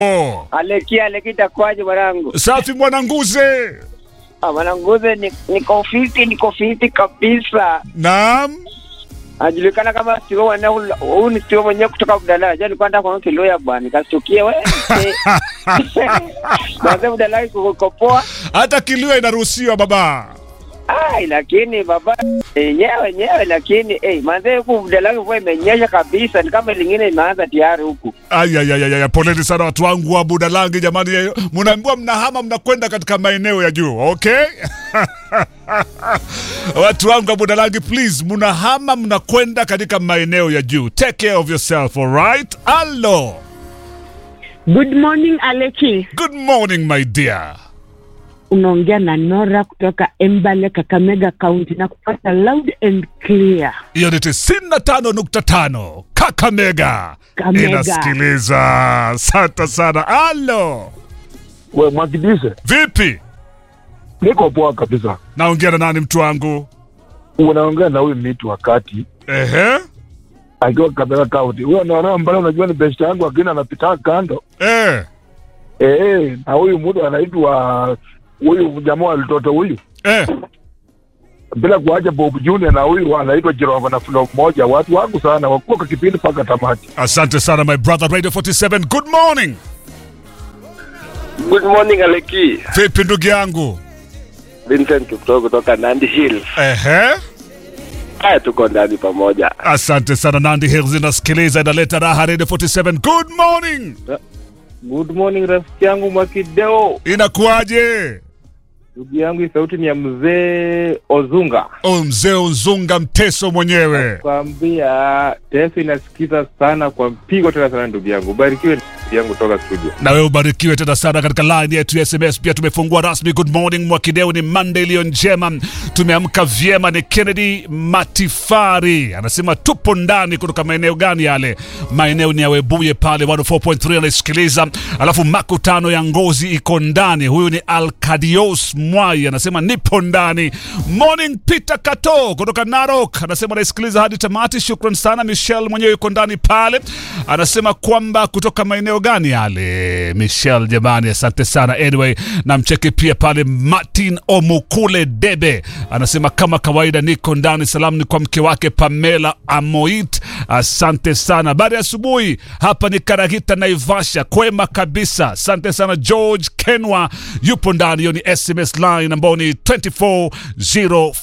Oh. Aleki Aleki, itakuwaje mwanangu? Safi mwananguze. Ah, mwananguze ni- niko fiti, niko fiti kabisa. Naam. Anajulikana kama Steve mwenyewe, huyu ni Steve mwenyewe kutoka Budala. Jana nilikuwa nataka kuona Kiloya bwana, nikastukia wewe. Basi Budala iko poa. Hata kilio inaruhusiwa baba. Ai, lakini baba yenyewe yenyewe, lakini eh, manze huku Budala mvua imenyesha kabisa, ni kama lingine imeanza tayari huku. Ayayayaya, poleni sana watu wangu wa Budalangi jamani, eh, mnaambiwa mnahama mnakwenda katika maeneo ya juu, okay? watu wangu wa Budalangi, please, mnahama mnakwenda katika maeneo ya juu. Take care of yourself, alright? Hello. Good morning Aleki, Good morning my dear. unaongea na Nora kutoka Embale, Kakamega County na kupata loud and clear. Hiyo ni 95.5 Kakamega Kamega. inasikiliza. Asante sana. Hello. We Mwakidise, Vipi? niko poa kabisa. Naongea na nani mtu wangu? Unaongea na huyu miti wakati Ehe. akiwa Kakamega County. Huyo naona mbali, unajua ni best yangu, lakini anapita kando Eh. eh, na huyu mtu anaitwa huyu jamaa wa mtoto huyu, Eh. bila kuacha Bob Junior na huyu anaitwa Jirova na Flo mmoja. Watu wangu sana wakuwa kwa kipindi mpaka tamati. Asante sana my brother Radio 47. Good morning. Good morning Aleki. Vipi ndugu yangu? Vincent Kiptoo kutoka Nandi Hills. Ehe. Haya, tuko ndani pamoja. Asante sana Nandi Hills inasikiliza inaleta raha Radio 47. Good morning. Good morning rafiki yangu Mwakideo. Inakuwaje? Ndugu yangu, hii sauti ni ya mzee Ozunga. O mzee Unzunga mteso mwenyewe. Kwambia teso inasikiza sana kwa mpigo tena sana, ndugu yangu. Barikiwe ndugu yangu toka studio. Na wewe ubarikiwe tena sana katika line yetu ya SMS. Pia tumefungua rasmi. Good morning Mwakideu, ni Monday iliyo njema, tumeamka vyema. Ni Kennedy Matifari anasema tupo ndani kutoka maeneo gani yale? Maeneo ni ya Webuye pale 104.3 anaisikiliza, alafu makutano ya ngozi iko ndani. Huyu ni Alkadios Mwai anasema nipo ndani. Morning Peter Kato kutoka Narok anasema anaisikiliza hadi tamati. Shukran sana. Michelle mwenyewe yuko ndani pale, anasema kwamba kutoka maeneo gani yale. Michelle jamani, asante sana. Anyway, namcheki pia pale Martin Omukule Debe anasema kama kawaida niko ndani. Salamu ni kwa mke wake Pamela Amoit, asante sana. Baada ya asubuhi hapa ni Karagita Naivasha, kwema kabisa. Asante sana. George Kenwa yupo ndani, hiyo ni SMS line ambao ni 240